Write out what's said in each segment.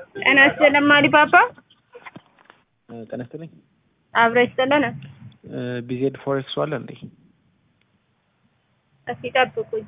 ጤና ይስጥልን ማሊባባ ጤና ይስጥልኝ። አብሮ ይስጥልን። ቢዜድ ፎሬክስ አለ እንዴ? እስኪ ጠብቁኝ።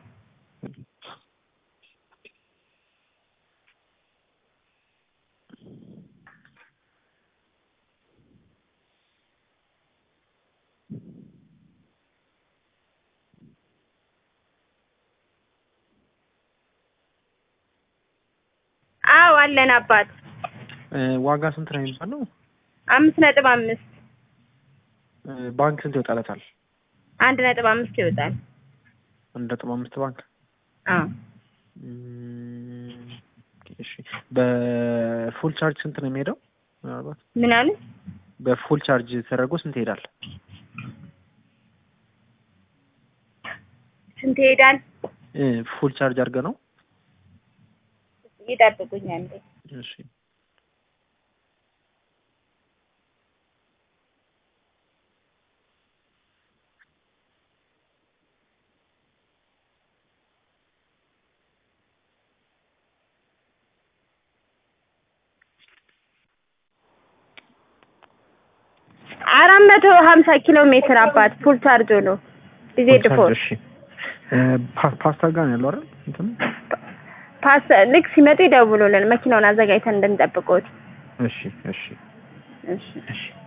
አዎ አለን አባት ዋጋ ስንት ነው የሚባለው? አምስት ነጥብ አምስት ባንክ ስንት ይወጣለታል? አንድ ነጥብ አምስት ይወጣል። አንድ ነጥብ አምስት ባንክ አዎ እም፣ እሺ በፉል ቻርጅ ስንት ነው የሚሄደው? ምናልባት ምን አሉ? በፉል ቻርጅ ተደርጎ ስንት ይሄዳል? ስንት ይሄዳል? እ ፉል ቻርጅ አድርገ ነው? ይጠብቁኝ አንዴ። እሺ አራት መቶ ሀምሳ ኪሎ ሜትር አባት ፉል ቻርጅ ነው። ቢዜድ ፎር እሺ እ ፓ- ፓስታ ጋር ነው ያለው አይደል? እንትን ፓስ ልክ ሲመጡ ይደውሉልን መኪናውን አዘጋጅተን እንድንጠብቆት። እሺ እሺ እሺ እሺ